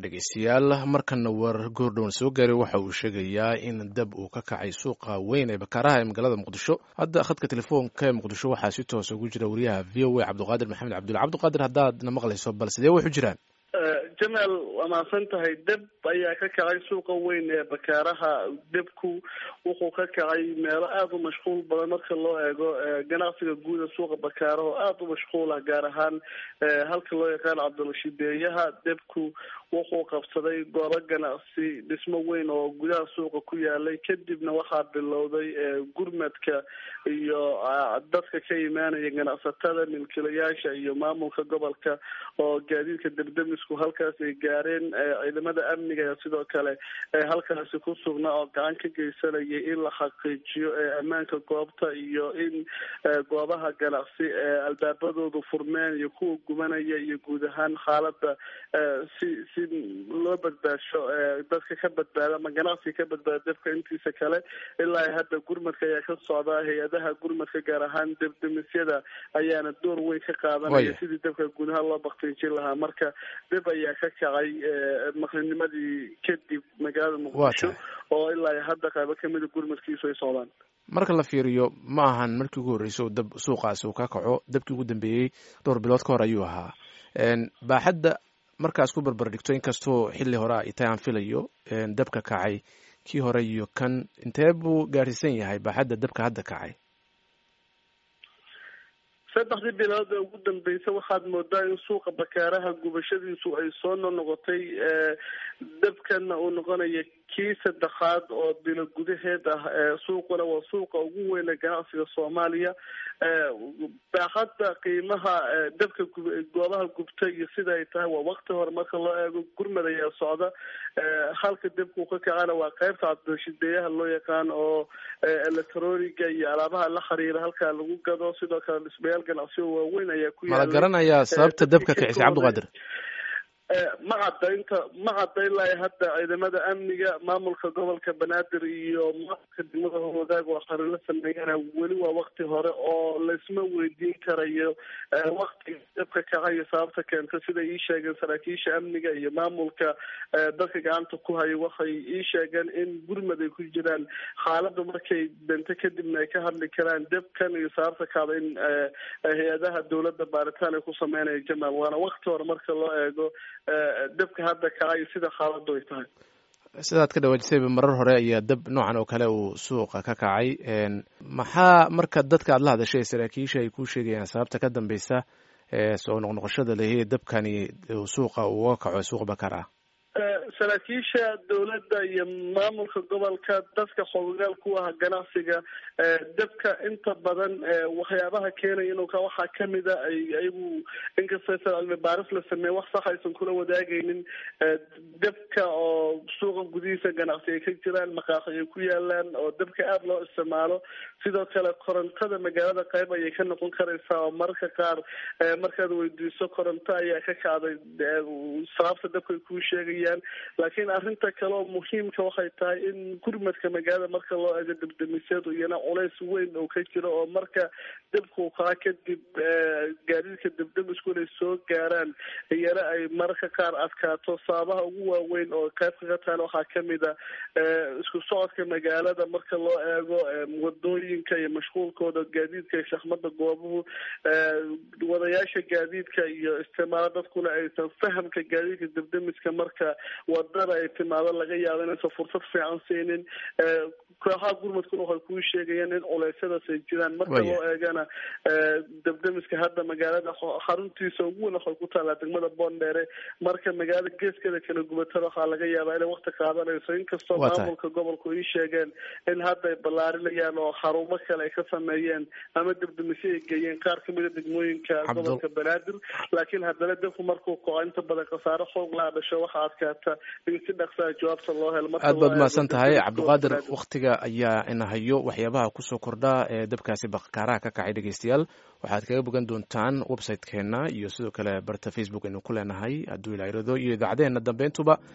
dhegeystayaal markana war goordhowan soo gaaray waxa uu sheegayaa in dab uu ka kacay suuqa weyn ee bakaaraha ee magaalada muqdisho hadda khadka telefoonka ee muqdisho waxaa si toosa ugu jira wariyaha v o a cabdiqaadir maxamed cabdulla cabdiqaadir haddaadna maqlayso bal sidee waxu jiraan jamaal waa mahadsan tahay deb ayaa ka kacay suuqa weyn ee bakaaraha debku wuxuu ka kacay meelo aada u mashquul badan marka loo eego ganacsiga guuda suuqa bakaara oo aada u mashquul ah gaar ahaan halka loo yaqaan cabdirashiideeyaha debku wuxuu qabsaday goobo ganacsi dhismo weyn oo gudaha suuqa ku yaalay kadibna waxaa bilowday gurmadka iyo dadka ka imaanaya ganacsatada milkilayaasha iyo maamulka gobolka oo gaadiidka debdemisku halkaas ay gaareen ciidamada amniga sidoo kale halkaasi ku sugnaa oo gacan ka geysanayay in la xaqiijiyo ammaanka goobta iyo in goobaha ganacsi albaabadoodu furmeen iyo kuwa gubanaya iyo guud ahaan xaalada si si loo badbaasho dadka ka badbaada ama ganacsiga ka badbaada dabka intiisa kale ilaa hadda gurmadka ayaa ka socdaa hay-adaha gurmadka gaar ahaan debdemisyada ayaana door weyn ka qaadanaya sidii dabka gudaha loo baktiijin lahaa marka deb ayaa ka kacay maqrinimadii kadib magaalada muqdisho oo ilaa hadda qaybo kamida gurmadkiisu ay socdaan marka la fiiriyo ma ahan markii ugu horreysay oo dab suuqaasi uu ka kaco dabkii ugu dambeeyey dhowr bilood ka hor ayuu ahaa baaxadda markaas ku barbar dhigto inkastoo xilli hore ay tahay aan filayo dabka kacay kii hore iyo kan intee buu gaadhsiisan yahay baaxadda dabka hadda kacay saddexdii bilood ee ugu dambeysay waxaad moodaa in suuqa bakaaraha gubashadiisu ay soo noqnoqotay dabkana uu noqonayo kii saddexaad oo bilo gudaheed ah suuquna waa suuqa ugu weyn ee ganacsiga soomaaliya baaxadda qiimaha dabka goobaha gubta iyo sida ay tahay waa wakti hore marka loo eego gurmad ayaa socda halka dabkuu ka kacana waa qeybta cabdirashideeyaha loo yaqaan oo electroniga iyo alaabaha la xiriira halkaa lagu gado sidoo kale dhismayaal ganacsiyo waaweyn ayaa ku mala garanayaa sababta dabka kicisay cabdiqaadir ma cadda inta ma cadda ilaa hadda ciidamada amniga maamulka gobolka banaadir iyo maamulka degmada howadaag oo xarilo sameeyana weli waa wakti hore oo laisma weydiin karayo waktiga dabka kacayo sababta keenta siday ii sheegeen saraakiisha amniga iyo maamulka dadka gacanta ku hayo waxay ii sheegeen in gurmad ay ku jiraan xaalada markay dento kadibna ay ka hadli karaan dabkan iyo sababta kaada in hay-adaha dowladda baaritaan ay ku sameynaya jamaal waana wakti hore marka loo eego dabka hadda kacay sida xaaladu ay tahay sidaad ka dhawaajisayba marar hore ayaa dab noocan oo kale uu suuqa ka kacay maxaa marka dadka aad la hadashay saraakiisha ay ku sheegayaan sababta ka dambeysa soo noqnoqoshada lehe dabkani suuqa uga kaco suuqa bakar ah saraakiisha dowladda iyo maamulka gobolka dadka xogayaal ku ah ganacsiga dabka inta badan waxyaabaha keenaya inuu ka waxaa kamida ay ayagu inkastoo cilmi baaris la sameeye wax sax aysan kula wadaagaynin dabka oo suuqa gudihiisa ganacsi ay ka jiraan maqaaxi ay ku yaalaan oo dabka aada loo isticmaalo sidoo kale korontada magaalada qayb ayay ka noqon karaysaa oo mararka qaar markaad weydiiso koronto ayaa ka kacday sababta dabka ay kuu sheegayaan laakiin arrinta kale oo muhiimka waxay tahay in gurmadka magaalada marka loo eego debdemisyadu iyana culays weyn oo ka jiro oo marka dabkuu kaca kadib gaadiidka debdemisku inay soo gaaraan iyana ay mararka qaar adkaato sababaha ugu waaweyn oo qaybka ka tahan waxaa kamid a isku socodka magaalada marka loo eego wadooyinka iyo mashquulkooda gaadiidka iyo shaxmada goobuhu wadayaasha gaadiidka iyo isticmaalo dadkuna aysan fahamka gaadiidka debdemiska marka wadada ay timaado laga yaabo inaysan fursad fiican siinin kooxaha gurmadkuna waxay kuu sheegayaan in culeysyadaas ay jiraan marka loo eegana debdemiska hadda magaalada xaruntiisa ugu weyn waxay ku taallaa degmada boondheere marka magaalada geeskeeda kala gubatada waxaa laga yaabaa inay wakti qaadanayso inkastoo maamulka gobolku ii sheegeen in hadda ay ballaarinayaan oo xarumo kale ay ka sameeyeen ama debdemisyo ay geeyeen qaar kamida degmooyinka gobolka banaadir laakiin haddana dabku markuu kaco inta badan khasaare xoog laa dhasho waxaa adkaata in si dhaqsaa jawaabta loo helo aad baad mahadsan tahay cabdiqaadir waktiga ayaa ina hayo waxyaabaha kusoo kordha ee dabkaasi bakaaraha ka kacay dhegeystayaal waxaad kaga bogan doontaan website-keena iyo sidoo kale barta facebook aynu ku leenahay hadduu ilairado iyo idaacadeheena dambeyntuba